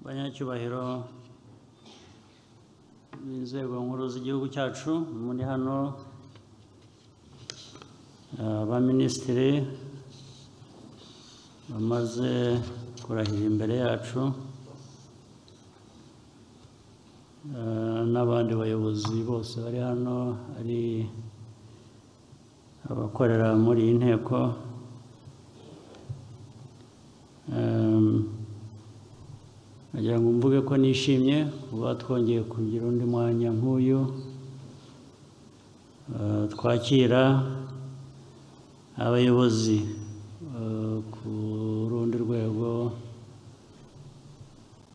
banyacyubahiro b'inzego nkuru z'igihugu cyacu muri hano abaminisitiri bamaze kurahira imbere yacu eh, n'abandi bayobozi bose bari hano ari abakorera muri iyi nteko Em, Nagira ngo mvuge ko nishimye kuba twongeye kugira undi mwanya nk'uyu eh, twakira abayobozi eh, ku rundi rwego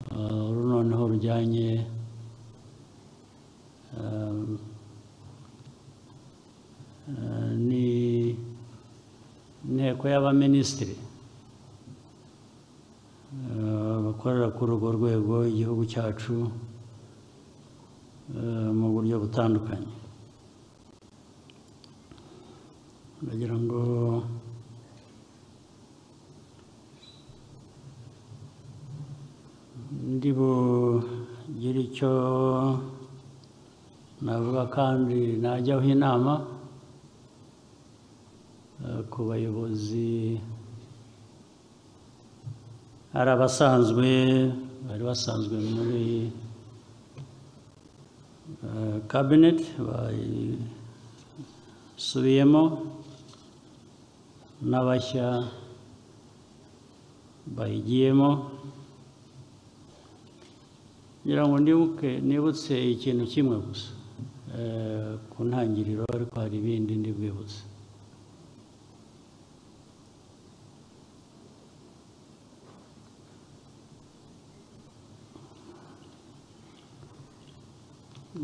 eh, uru noneho rujyanye em, eh, ni inteko y'abaminisitiri eh, bakorera kuri urwo rwego igihugu cyacu eh, mu buryo butandukanye ndagira ngo ndi bugire icyo navuga kandi najyaho inama eh, ku bayobozi hari abasanzwe bari basanzwe muri eh, cabinet basubiyemo n'abashya bayigiyemo ngira ngo ndibuke nibutse ikintu kimwe gusa eh, ku ntangiriro ariko hari ibindi ndi bwibutse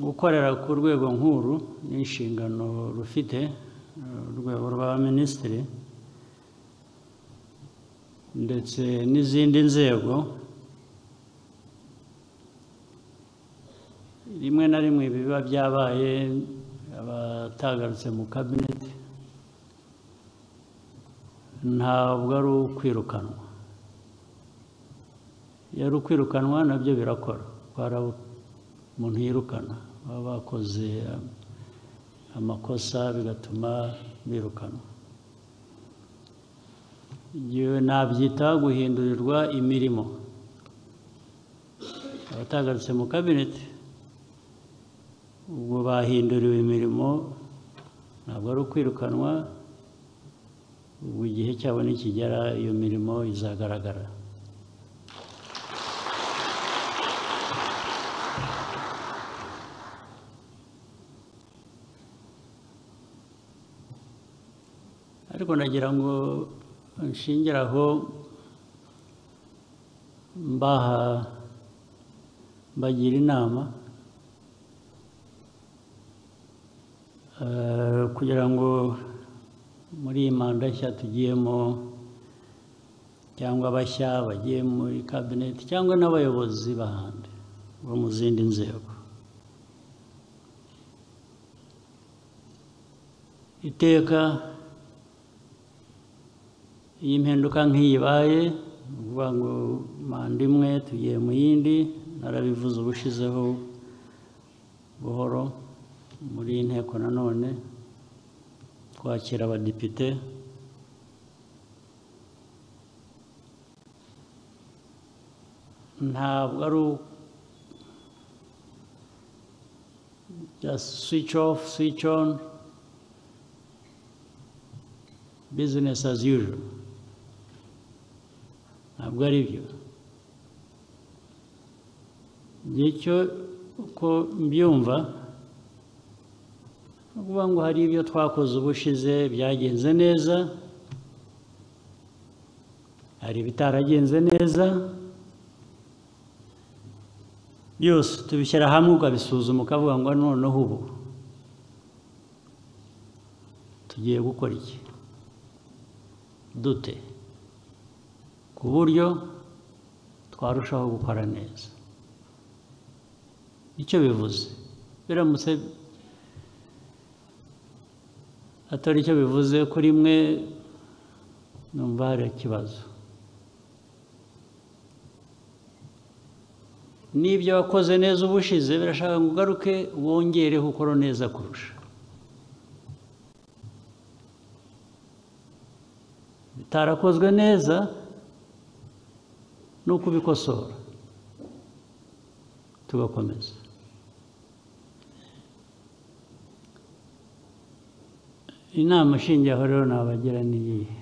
gukorera ku rwego nkuru ni inshingano rufite eh, urwego rwa minisitiri ndetse n'izindi nzego rimwe na rimwe biba byabaye abatagarutse mu kabineti ntabwo ari ukwirukanwa iyo ari ukwirukanwa nabyo birakora kwara umuntu yirukana baba bakoze um, amakosa bigatuma birukanwa Iyo nabyita guhindurirwa imirimo abatagarutse mu kabineti ubwo bahinduriwe imirimo ntabwo ari ukwirukanwa ubwo igihe cyabo nikigera iyo mirimo izagaragara ariko nagira ngo nshingire aho mbaha mbagira inama eh, kugira ngo muri iyi manda nshya tugiyemo cyangwa abashya bagiye muri kabineti cyangwa n'abayobozi b'ahandi bo mu zindi nzego iteka iyi mpinduka nk'iyi ibaye ni ukuvuga ngo manda imwe tugiye mu yindi narabivuze ubushizeho buhoro muri iyi nteko nanone twakira abadepite ntabwo ari just switch off switch on business as usual ntabwo ari byo nicyo uko mbyumva ni ukuvuga ngo hari ibyo twakoze ubushize byagenze neza hari ibitaragenze neza byose tubishyira hamwe ukabisuzuma ukavuga ngo noneho ubu tugiye gukora iki dute ku buryo twarushaho gukora neza icyo bivuze biramutse atari icyo bivuze kuri mwe numva hari ikibazo n'ibyo wakoze neza ubushize birashaka ngo ugaruke wongereho ukora neza kurusha bitarakozwe neza ni ukubikosora tugakomeza inama ishingiyeho rero nabagira ni iyihe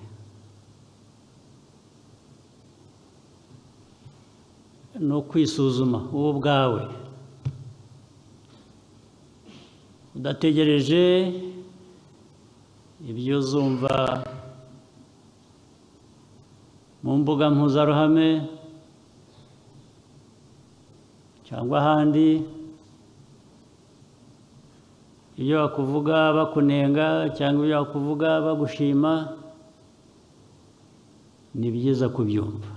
ni ukwisuzuma wowe ubwawe udategereje ibyo uzumva mu mbuga mpuzaruhame cyangwa ahandi ibyo bakuvuga bakunenga cyangwa ibyo bakuvuga bagushima ni byiza kubyumva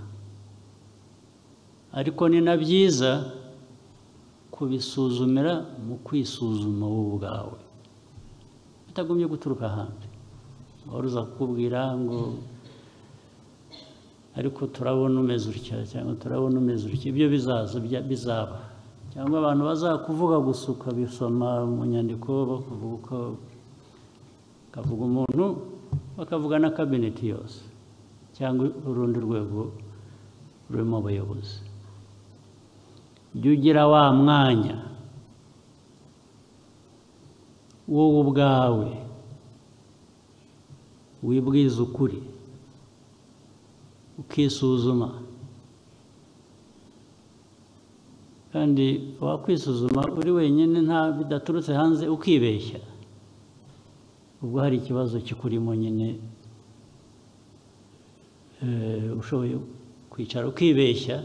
ariko ni na byiza kubisuzumira mu kwisuzuma wowe ubwawe bitagumye guturuka ahandi wari uza kukubwira ngo ariko turabona umeze utya cyangwa turabona umeze utya ibyo bizaza bizaba cyangwa abantu bazakuvuga gusa ukabisoma mu nyandiko bakavuga uko bakavuga umuntu bakavuga na kabineti yose cyangwa urundi rwego rurimo abayobozi jya ugira wa mwanya wowe ubwawe wibwiza ukuri ukisuzuma kandi wakwisuzuma uri wenyine nta bidaturutse hanze ukibeshya ubwo hari ikibazo kikurimo nyine ushoboye kwicara ukibeshya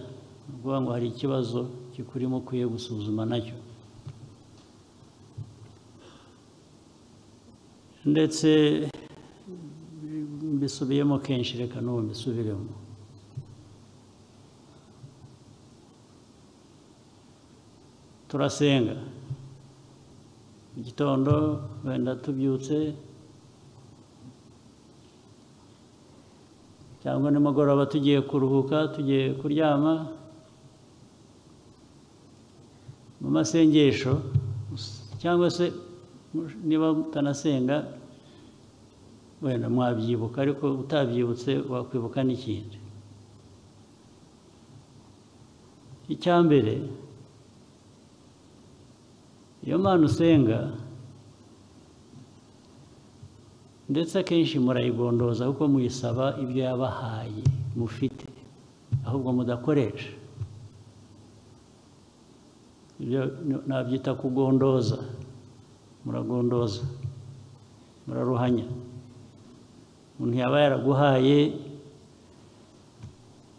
uvuga ngo hari ikibazo kikurimo ukwiye gusuzuma nacyo ndetse mbisubiyemo kenshi reka n'ubu mbisubiremo turasenga mu gitondo wenda tubyutse cyangwa nimugoroba tugiye kuruhuka tugiye kuryama mu masengesho cyangwa se niba mutanasenga wenda mwabyibuka ariko utabyibutse wakwibuka n'ikindi icya mbere iyo mpano usenga ndetse akenshi murayigondoza kuko muyisaba ibyo yabahaye mufite ahubwo mudakoresha ibyo nabyita kugondoza muragondoza muraruhanya umuntu yaba yaraguhaye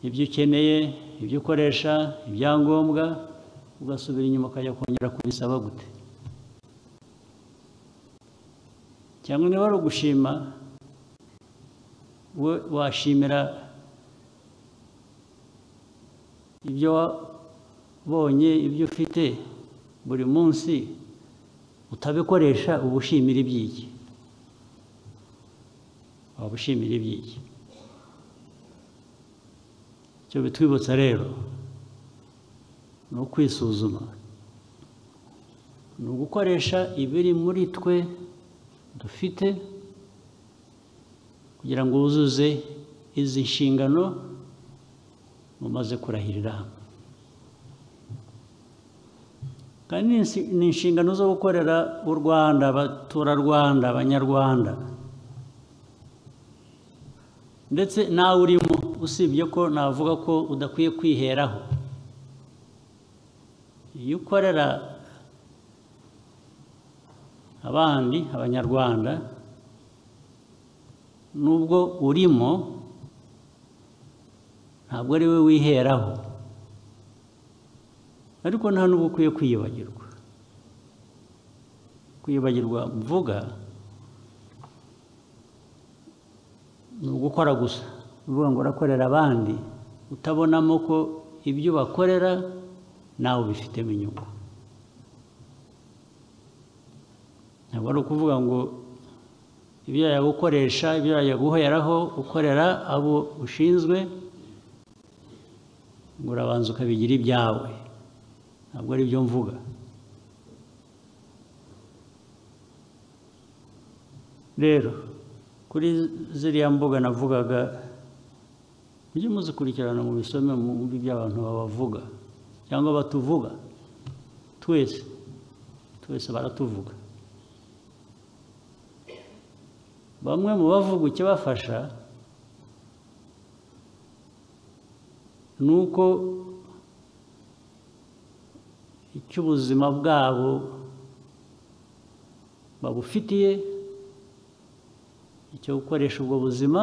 ibyo ukeneye ibyo ukoresha ibyangombwa ugasubira inyuma ukajya kongera kubisaba gute cyangwa niba ari ugushima we washimira ibyo wabonye ibyo ufite buri munsi utabikoresha uba ushimira iby'iki waba ushimira iby'iki icyo bitwibutsa rero ni ukwisuzuma ni ugukoresha ibiri muri twe dufite kugira ngo wuzuze izi nshingano mumaze kurahirira hamwe kandi ni inshingano zo gukorera u rwanda abaturarwanda abanyarwanda ndetse nawe urimo usibye ko navuga ko udakwiye kwiheraho iyo ukorera abandi abanyarwanda nubwo urimo ntabwo ari we wiheraho ariko nta n'ubwo ukwiye kwiyibagirwa kwiyibagirwa mvuga ni ugukora gusa uvuga ngo urakorera abandi utabonamo ko ibyo bakorera nawe ubifitemo inyungu ntabwo ari ukuvuga ngo ibyo yajya gukoresha ibyo yajya guheraho ukorera abo ushinzwe ngo urabanza ukabigira ibyawe ntabwo ari byo mvuga rero kuri ziriya mbuga navugaga mujye muzikurikirana mu bisome mbi by'abantu babavuga cyangwa batuvuga twese twese baratuvuga bamwe mu bavuga ikibafasha ni uko icy'ubuzima bwabo babufitiye icyo gukoresha ubwo buzima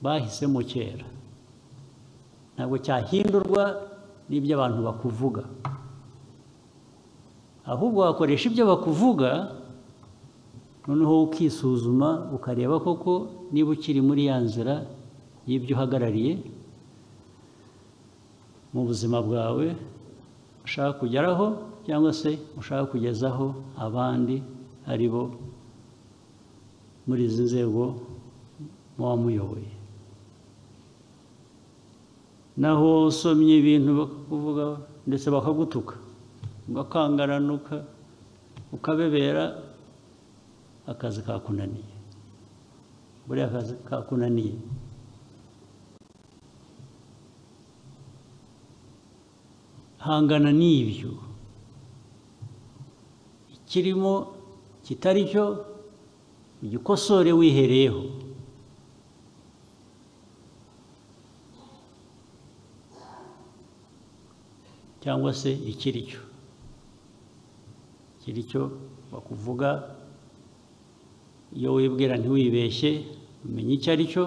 bahisemo kera ntabwo cyahindurwa n'ibyo abantu bakuvuga ahubwo wakoresha ibyo bakuvuga noneho ukisuzuma ukareba koko niba ukiri muri ya nzira y'ibyo uhagarariye mu buzima bwawe ushaka kugeraho cyangwa se ushaka kugezaho abandi ari bo muri izi nzego muba muyoboye naho usomye ibintu bakakuvuga ndetse bakagutuka ugakangaranuka ukabebera akazi kakunaniye buriya akazi kakunaniye hangana n'ibyo ikirimo kitari cyo ugikosore wihereyeho cyangwa se ikiri cyo ikiri cyo bakuvuga iyo wibwira ntiwibeshye umenya icyo ari cyo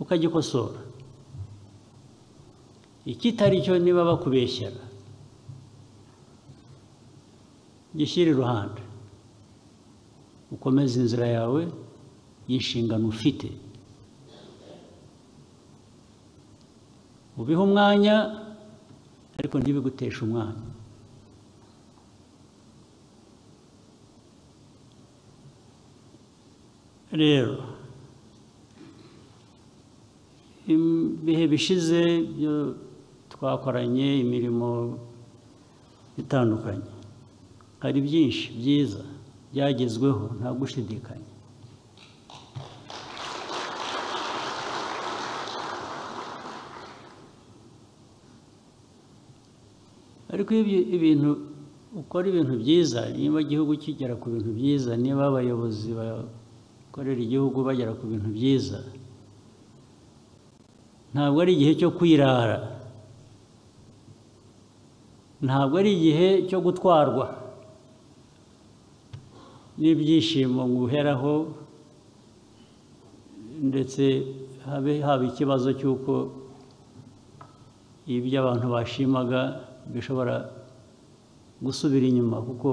ukagikosora ikitari cyo niba bakubeshyera gishyire iruhande ukomeze inzira yawe y'inshingano ufite ubihe umwanya ariko ntibiguteshe umwanya rero ibihe bishize byo twakoranye imirimo itandukanye hari byinshi byiza byagezweho nta gushidikanya ariko iyo ibintu ukora ibintu byiza niba igihugu kigera ku bintu byiza niba abayobozi bakorera igihugu bagera ku bintu byiza ntabwo ari igihe cyo kwirara ntabwo ari igihe cyo gutwarwa n'ibyishimo guheraho ndetse habe haba ikibazo cy'uko ibyo abantu bashimaga bishobora gusubira inyuma kuko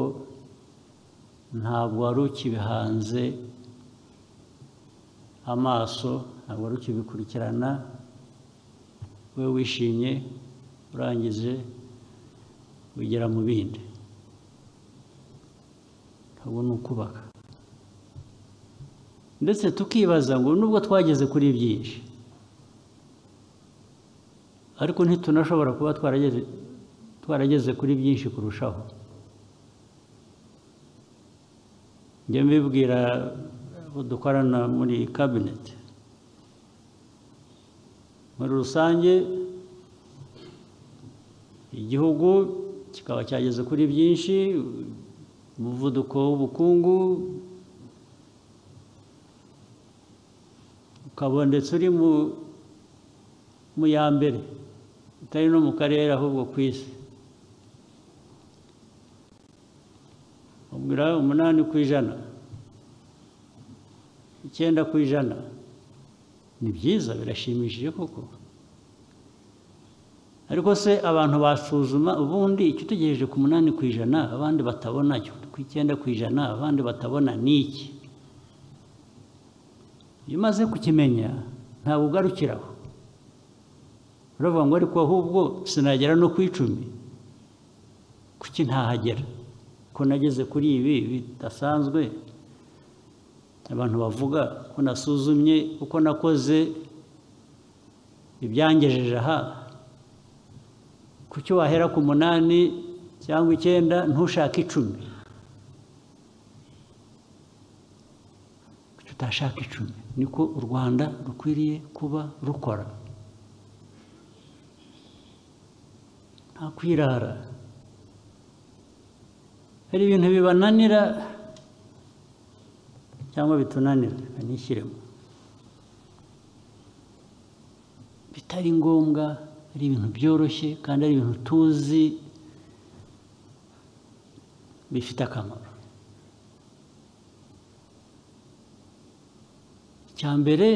ntabwo wari ukibihanze amaso ntabwo wari ukibikurikirana we wishimye urangije wigira mu bindi ubu ni ukubaka ndetse tukibaza ngo nubwo twageze kuri byinshi ariko ntitunashobora kuba twarageze twarageze kuri byinshi kurushaho njya mbibwira abo dukorana muri kabineti muri rusange igihugu kikaba cyageze kuri byinshi umuvuduko w'ubukungu ukaba ndetse uri mu ya mbere utari no mu karere ahubwo ku isi ubwira umunani ku ijana icyenda ku ijana ni byiza birashimishije koko ariko se abantu basuzuma ubundi icyo utegereje ku munani ku ijana abandi batabona ku icyenda ku ijana abandi batabona ni iki iyo umaze kukimenya ntabwo ugarukiraho uravuga ngo ariko ahubwo sinagera no ku icumi kuki ntahagera ko nageze kuri ibi bidasanzwe abantu bavuga ko nasuzumye uko nakoze ibyangejeje aha kuki wahera ku munani cyangwa icyenda ntushake icumi kuki utashaka icumi niko u rwanda rukwiriye kuba rukora nta kwirara hari ibintu bibananira cyangwa bitunanira nishyiremo bitari ngombwa ari ibintu byoroshye kandi ari ibintu tuzi bifite akamaro icya mbere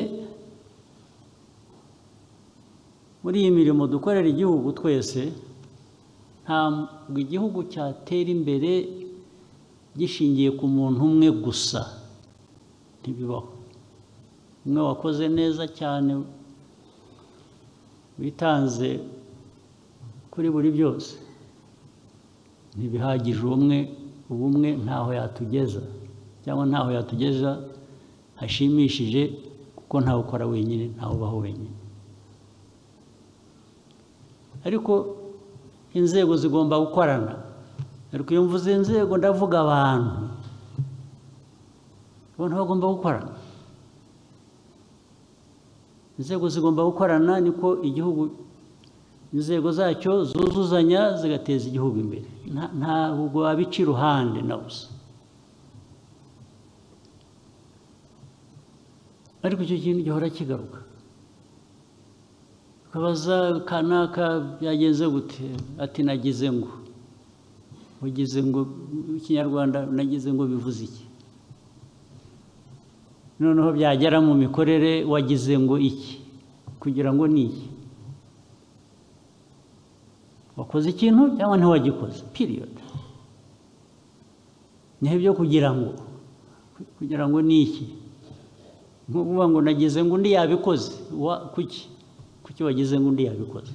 muri iyi mirimo dukorera igihugu twese ntabwo igihugu cyatera imbere gishingiye ku muntu umwe gusa ntibibaho umwe wakoze neza cyane witanze kuri buri byose ntibihagije umwe ubumwe ntaho yatugeza cyangwa ntaho yatugeza hashimishije kuko ntawe ukora wenyine ntawe ubaho wenyine ariko inzego zigomba gukorana ariko iyo mvuze inzego ndavuga abantu abantu bagomba gukorana inzego zigomba gukorana niko igihugu inzego zacyo zuzuzanya zigateza igihugu imbere ntabwo wabica iruhande na busa ariko icyo kintu gihora kigaruka ukabaza kanaka byagenze gute ati nagize ngo ugize ngo ikinyarwanda nagize ngo bivuze iki noneho byagera mu mikorere wagize ngo iki kugira ngo ni iki wakoze ikintu cyangwa ntiwagikoze piriyodi niho ibyo kugira ngo kugira ngo ni iki nko kuvuga ngo nagize ngo undi yabikoze kuki kuki wagize ngo undi yabikoze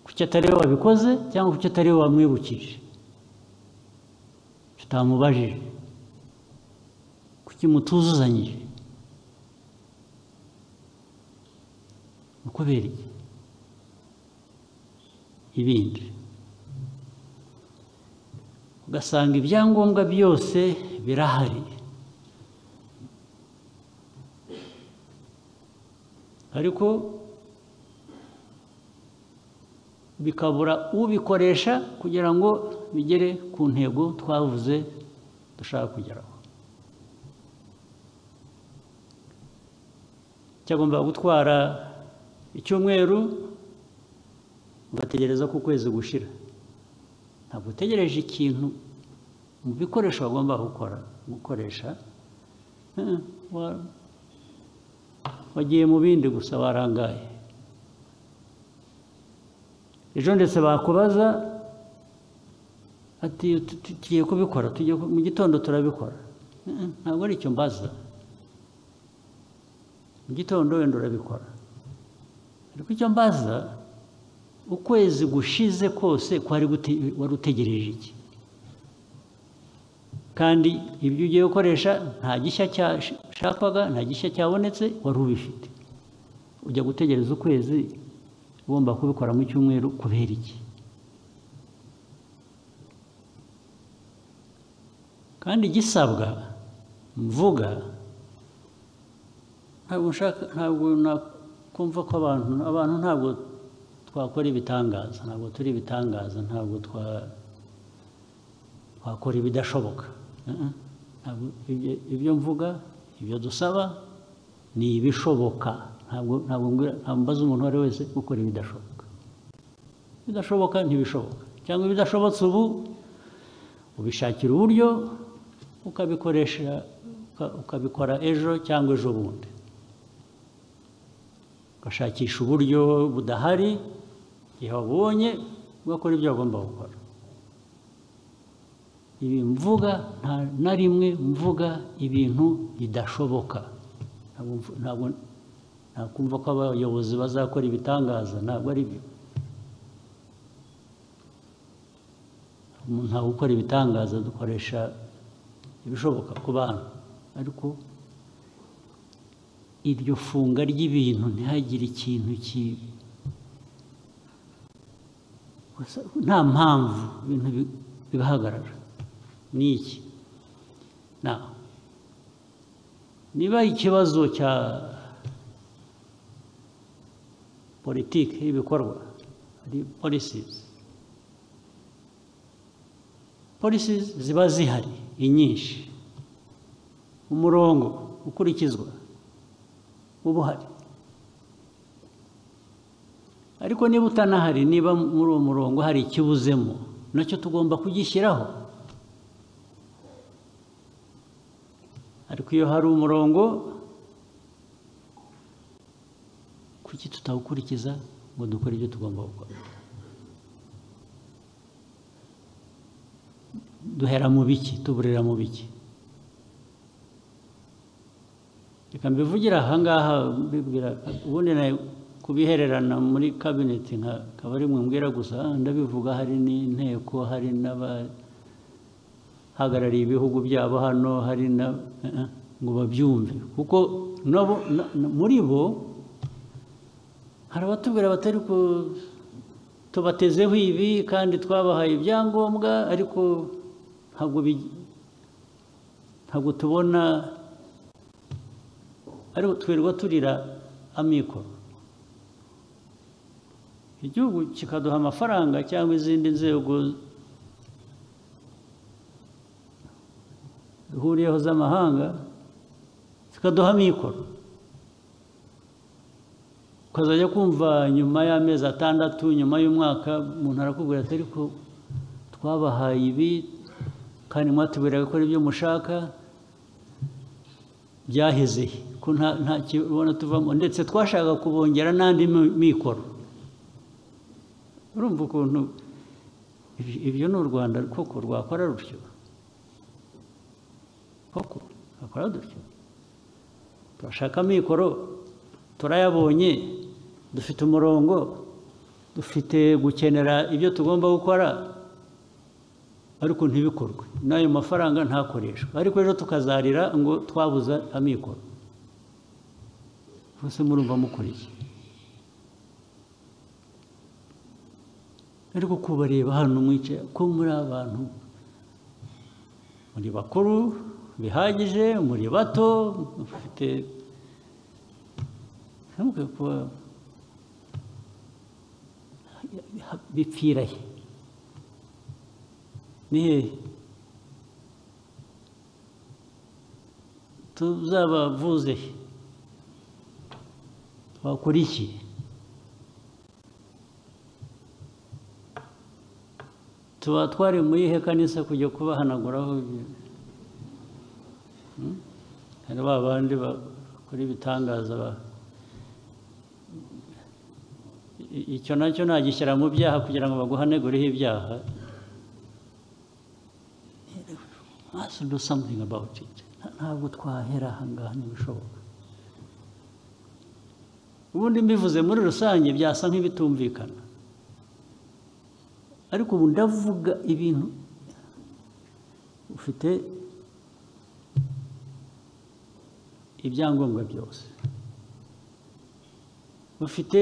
kuki atari we wabikoze cyangwa kuki atari we wamwibukije tutamubajije kuki mutuzuzanyije kubera iki ibindi ugasanga ibyangombwa byose birahari ariko bikabura ubikoresha kugira ngo bigere ku ntego twavuze dushaka kugeraho cyagomba gutwara icyumweru ugategereza ko ukwezi gushira ntabwo utegereje ikintu mu bikoresho wagomba gukora gukoresha wagiye mu bindi gusa warangaye ejo ndetse bakubaza ati tugiye kubikora mu gitondo turabikora ntabwo ari icyo mbaza mu gitondo wenda urabikora ariko icyo mbaza ukwezi gushize kose wari utegereje iki kandi ibyo ugiye gukoresha nta gishya cyashakwaga nta gishya cyabonetse wari ubifite ujya gutegereza ukwezi ugomba kubikora mu cyumweru kubera iki kandi gisabwa mvuga ntabwo nshaka ntabwo nakumva ko abantu abantu ntabwo twakora ibitangaza ntabwo turi ibitangaza ntabwo twakora ibidashoboka ibyo mvuga ibyo dusaba ni ibishoboka ntabwo mbaza umuntu uwo ari we wese gukora ibidashoboka ibidashoboka ntibishoboka cyangwa ibidashobotse ubu ubishakira uburyo ukabikoresha ukabikora ejo cyangwa ejo bundi ugashakisha uburyo budahari igihe wabonye ugakora ibyo wagomba gukora ibi mvuga nta na rimwe mvuga ibintu bidashoboka ntabwo nakumva ko abayobozi bazakora ibitangaza ntabwo ari byo ntabwo gukora ibitangaza dukoresha ibishoboka ku bantu ariko iryo funga ry'ibintu ntihagire ikintu gusa nta mpamvu ibintu bi- bigahagarara ni iki Na- niba ikibazo cya politiki y'ibikorwa ari polisizi polisi ziba zihari inyinshi umurongo ukurikizwa uba uhari ariko niba utanahari niba muri uwo murongo hari ikibuzemo nacyo tugomba kugishyiraho ariko iyo hari umurongo kuki tutawukurikiza ngo dukore ibyo tugomba gukora duhera mu biki tuburira mu biki reka mbivugira ahangaha mbibwira ubundi nawe kubihererana muri kabineti nkakaba ari mwe mbwira gusa ndabivuga hari n'inteko hari n'abahagarariye ibihugu byabo hano hari na eh, eh, ngo babyumve kuko nabo na- na- muri bo hari abatubwira batari ku tubatezeho ibi kandi twabahaye ibyangombwa ariko ntabwo bi- ntabwo tubona ariko twirirwa turira amikoro igihugu kikaduha amafaranga cyangwa izindi nzego duhuriyeho z'amahanga zikaduha amikoro ukazajya kumva nyuma y'amezi atandatu nyuma y'umwaka umuntu arakubwira ati ariko twabahaye ibi kandi mwatubwira gukora ibyo mushaka byaheze he? ko nta nta kibona tuvamo ndetse twashaka kubongera n'andi mi- mikoro urumva ukuntu ibi- ibyo ni u rwanda koko rwakora rutyo koko rwakora dutyo turashaka amikoro turayabonye dufite umurongo dufite gukenera ibyo tugomba gukora ariko ntibikorwe n'ayo mafaranga ntakoreshwe ariko rero tukazarira ngo twabuze amikoro bose murumva mukuriye ariko kubareba hano mwicaye ko muri abantu muri bakuru bihagije muri bato mufite ntabwo kuba bipfira he ni hehe tuzabavuze he twakora iki tuba twari muri ihe kanisa kujya kubahanaguraho ibyo- Hmm? hari ba bandi bakora ibitangaza ba- I- icyo nacyo nagishyira mu byaha kugira ngo baguhanegureho ibyaha must do something about it Nta- ntabwo twahera ahangaha ntibishoboka ubundi mbivuze muri rusange byasa nk'ibitumvikana ariko ubu ndavuga ibintu ufite ibyangombwa byose ufite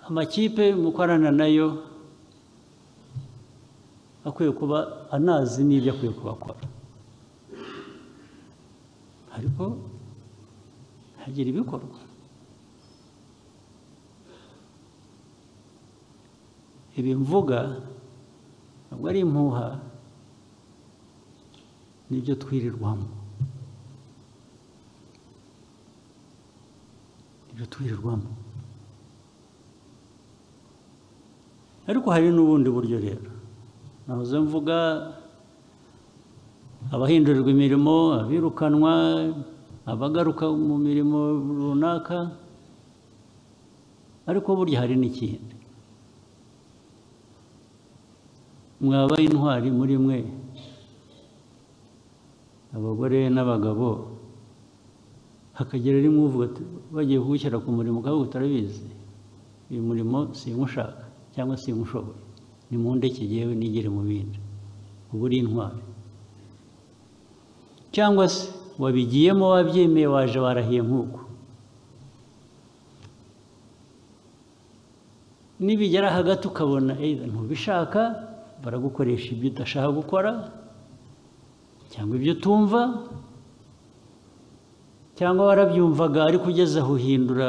amakipe mukorana nayo akwiye kuba anazi n'ibyo akwiye kuba akora ariko hagira ibikorwa ibi mvuga ntabwo ari impuha nibyo twirirwamo nibyo twirirwamo ariko hari n'ubundi buryo rero nahoze mvuga abahindurirwa imirimo abirukanwa abagaruka mu mirimo runaka ariko burya hari n'ikindi mwaba intwari muri mwe abagore n'abagabo hakagera rimwe uvuga ati bagiye kuwushyira ku murimo ukavuga utarabizi uyu murimo sinywushaka cyangwa sinywushoboye ni mu ndeke yewe nigere mu bindi uba uri intwari cyangwa se wabigiyemo wabyemeye waje warahiye nk'uko nibigera hagati ukabona either ntubishaka baragukoresha ibyo udashaka gukora cyangwa ibyo utumva cyangwa warabyumvaga ariko ugeze aho uhindura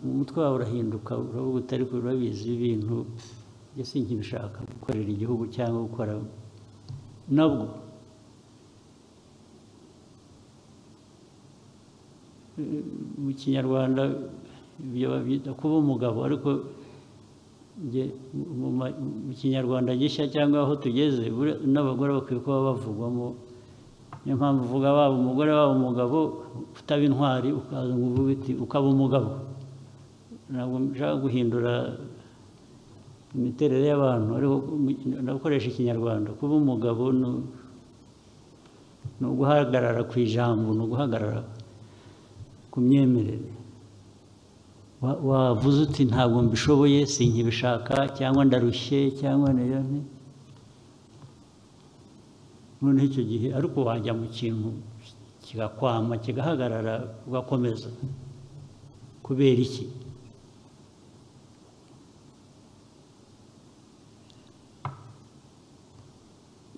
umutwe wawe urahinduka uravuga utari urabizi ibintu ese nkibishaka gukorera igihugu cyangwa gukora nabwo mu kinyarwanda ibyo babyita kuba umugabo ariko mu kinyarwanda gishya cyangwa aho tugeze n'abagore bakwiye kuba bavugwamo niyo mpamvu uvuga waba umugore waba umugabo utaba intwari ukaza ngo uvuge uti ukaba umugabo ntabwo nshaka guhindura imiterere y'abantu ariko ndakoresha ikinyarwanda kuba umugabo ni uguhagarara ku ijambo ni uguhagarara ku myemerere wavuze uti ntabwo mbishoboye sinkibishaka cyangwa ndarushye cyangwa niyo noneho icyo gihe ariko wajya mu kintu kigakwama kigahagarara ugakomeza kubera iki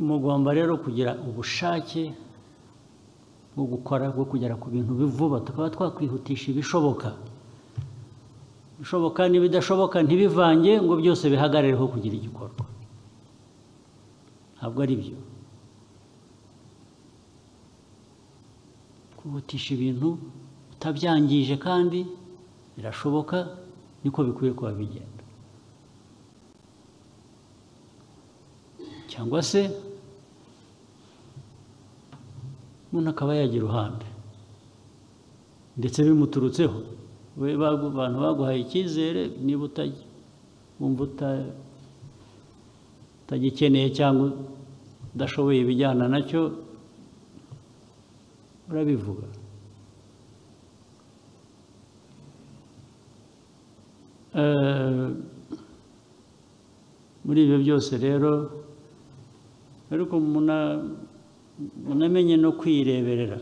mugomba rero kugira ubushake bwo gukora bwo kugera ku bintu bivuba tukaba twakwihutisha ibishoboka ibishoboka n'ibidashoboka ntibivange ngo byose bihagarireho kugira igikorwa ntabwo ari byo wihutisha ibintu utabyangije kandi birashoboka niko bikwiye kuba bigenda cyangwa se umuntu akaba yagira uruhande ndetse bimuturutseho we abantu baguhaye icyizere niba wumva utagikeneye cyangwa udashoboye ibijyana nacyo urabivuga muri ibyo byose rero ariko munamenye no kwireberera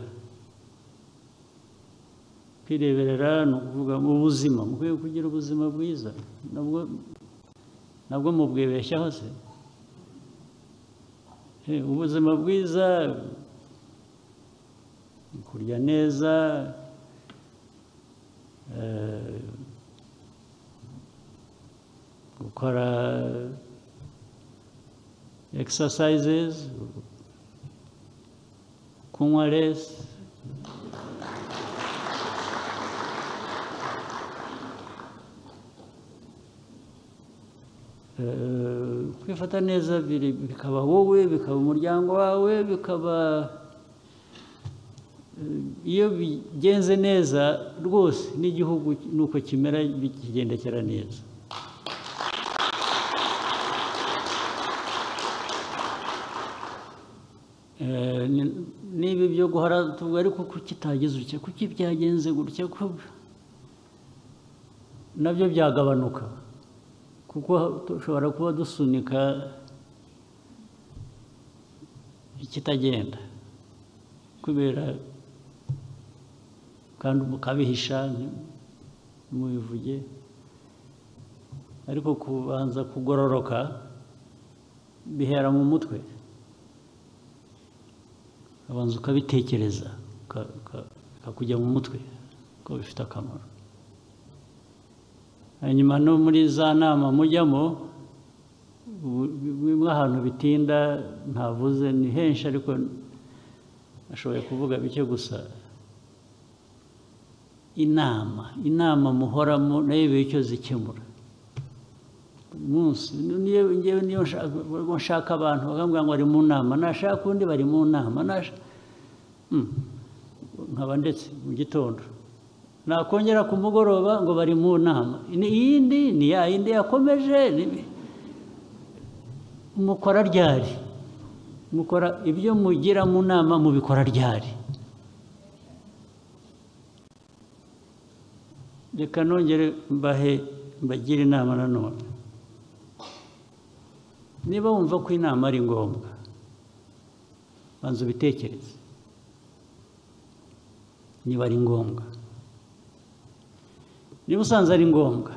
kwireberera ni ukuvuga mu buzima mukwiye kugira ubuzima bwiza nabwo mubwibeshyaho se ubuzima bwiza kurya neza gukora exercises kunywa resi kwifata neza bikaba wowe bikaba umuryango wawe bikaba iyo bigenze neza rwose n'igihugu nuko kimera kigendekera neza niba ibyo guhora tuvuga ariko ko kitagize utya kuki byagenze gutya nabyo byagabanuka kuko dushobora kuba dusunika ikitagenda kubera kandi mukabihisha ntimubivuge ariko kubanza kugororoka bihera mu mutwe ukabanza ukabitekereza ukakujya mu mutwe kuko bifite akamaro hanyuma no muri za nama mujyamo bimwe ahantu bitinda ntavuze ni henshi ariko nashoboye kuvuga bike gusa inama inama muhoramo nayo iba icyo zikemura buri munsi niyo nshaka abantu bakambwira ngo bari mu nama nashaka undi bari mu nama nkaba ndetse mu gitondo nakongera ku mugoroba ngo bari mu nama iyindi ni ya yindi yakomeje mukora ryari mukora ibyo mugira mu nama mubikora ryari reka nongere mbahe mbagire inama nanone niba wumva ko inama ari ngombwa banza ubitekereze niba ari ngombwa niba usanze ari ngombwa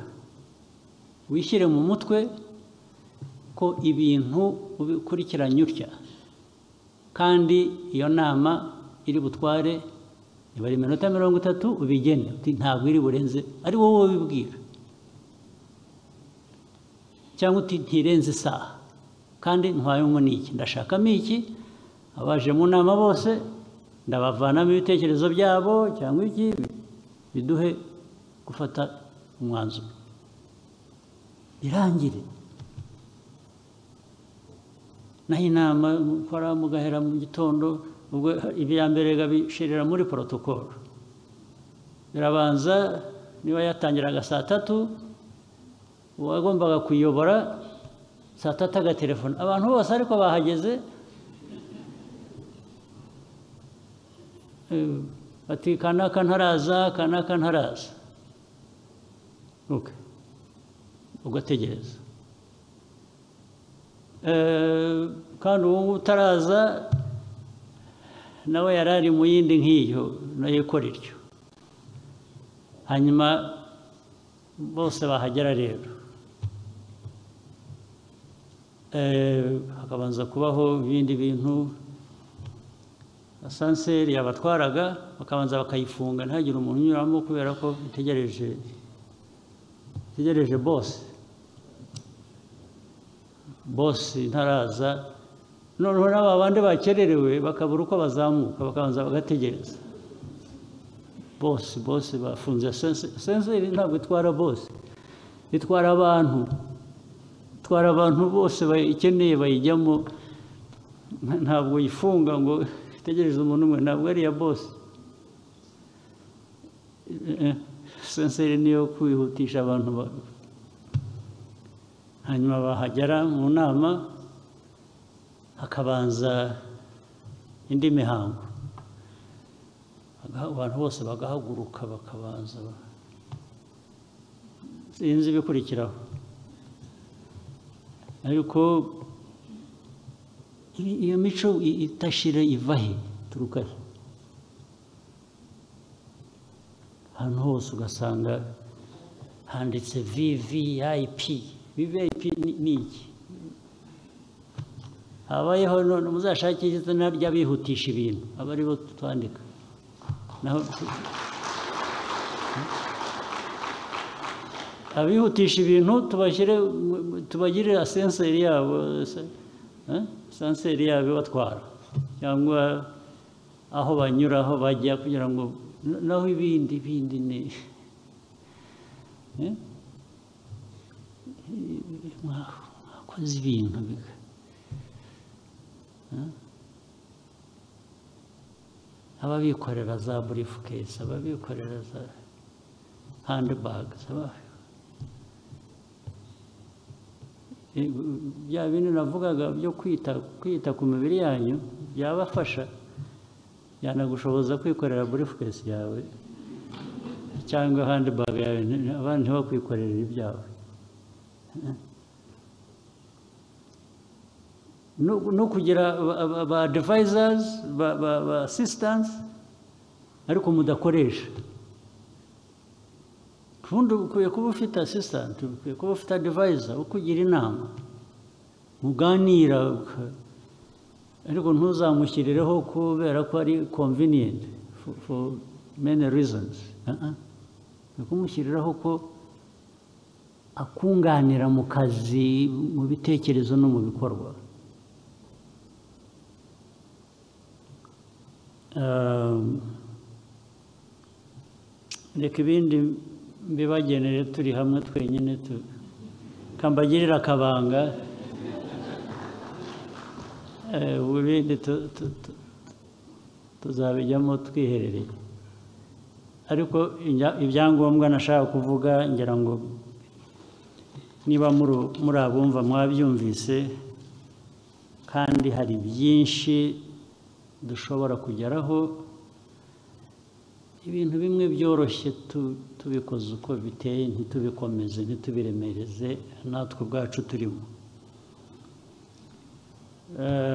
wishyire mu mutwe ko ibintu ubikurikiranye utya kandi iyo nama iri butware niba ari iminota mirongo itatu ubigene uti ntabwo iri burenze ari wowe ubibwira cyangwa uti ntirenze isaha kandi ntwayemo n'iki ndashakamo iki abaje mu nama bose ndabavanamo ibitekerezo byabo cyangwa iki biduhe gufata umwanzuro birangire naho inama mukora mugahera mu gitondo ubwo ibya mbere bigabishirira muri porotokolo birabanza niba yatangiraga saa tatu uwagombaga kuyobora saa tatu agatelefona abantu bose ariko bahageze bati kanaka ntaraza kanaka ntaraza ugategereza kandi ubu ngubu utaraza nawe yari ari mu yindi nk'iyo nayo ikora ityo hanyuma bose bahagera rero hakabanza kubaho ibindi bintu asanseri yabatwaraga bakabanza bakayifunga ntihagire umuntu unyuramo kubera ko itegereje itegereje bose bose ntaraza noneho n'aba bandi bakererewe bakabura uko bazamuka bakabanza bagategereza bose bose bafunze senseri ntabwo itwara bose itwara abantu itwara abantu bose bayikeneye bayijyamo ntabwo yifunga ngo itegereze umuntu umwe ntabwo ari iya bose senseri niyo kwihutisha abantu hanyuma bahagera mu nama hakabanza indi mihango abantu bose bagahaguruka bakabanza sinzi ibikurikiraho ariko iyo mico itashira iva he turuka he ahantu hose ugasanga handitse viviyayipi viviyayipi ni iki habayeho none muzashake izina ry'abihutisha ibintu aba aribo twandika abihutisha ibintu tubashyire tubagirire asenseri yabo sanseri yabo ibatwara cyangwa aho banyura aho bajya kugira ngo naho ibindi bindi ni mwakoze ibintu ababikorera za burifukesi ababikorera za handibage bya bintu navugaga byo kwita kwita ku mibiri yanyu byabafasha byanagushoboza kwikorera burifukesi yawe cyangwa handibaga yawe abandi ntibakwikorere ibyawe no kugira ba devayizazi ba asisitansi ariko mudakoresha ubundi ukwiye kuba ufite asistanti ukwiye kuba ufite adivayiza ukugira inama muganira ariko ntuzamushyirireho kubera ko ari konviniyenti for many reasons ni kumushyiriraho ko akunganira mu kazi mu bitekerezo no mu bikorwa reka ibindi mbibagenere turi hamwe twenyine kambagirira akabanga ubundi tuzabijyamo twiherereye ariko ibyangombwa nashaka kuvuga ngira ngo niba muri abumva mwabyumvise kandi hari byinshi dushobora kugeraho ibintu bimwe byoroshye tubikoze uko biteye ntitubikomeze ntitubiremereze natwe ubwacu turimo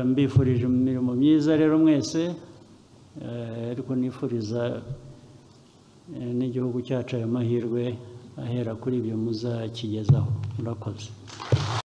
mbifurije imirimo myiza rero mwese ariko nifuriza n'igihugu cyacu ayo mahirwe ahera kuri ibyo muzakigezaho murakoze